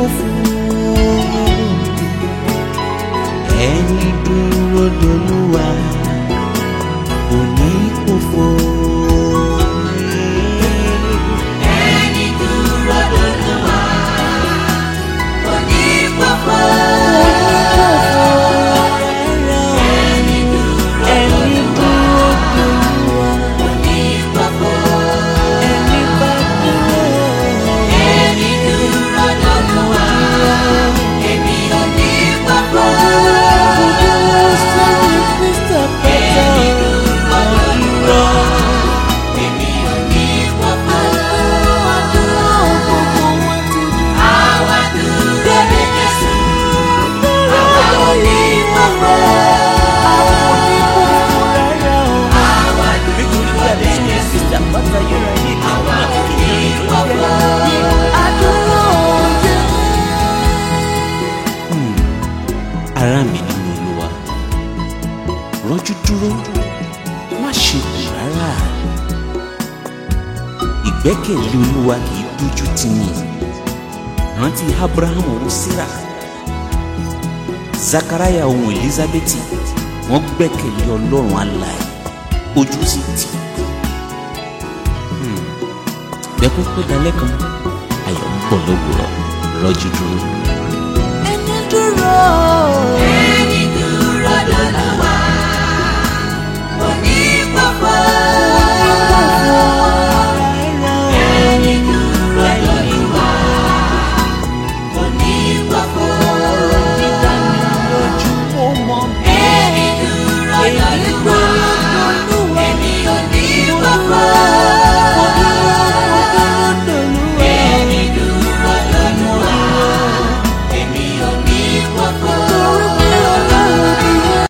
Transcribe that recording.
pòfo ẹni dúró dolúwa kò ní pòfo. Ẹni dúró lólúwa kò ní pòfo. Ẹni dúró ẹni dúró dolúwa kò ní pòfo. ẹni bá dúró. Ẹni dúró lólúwa èmi ò ní pòfo. Ẹni dúró lólúwa èmi ò ní pòfo. Àwa dúró de Jésù, àwa ò ní pòfo. Àwa dúró de Jésù, àwa ò ní pòfo. ara mi nínú olúwa rọ́jú dúró má ṣe kù rárá ìgbẹ́kẹ̀lé olúwa kì í dójú tì ní rántí abrahamu ohun sarah zakaraya ohun elizabeti wọ́n gbẹ́kẹ̀lé ọlọ́run alààyè ojú sì tì Hmm. bẹ́kún pé dalẹ́ kan ayọ̀ ń bọ̀ lówùrọ̀ rọ́jú dúró. Ẹni dúró lólúwa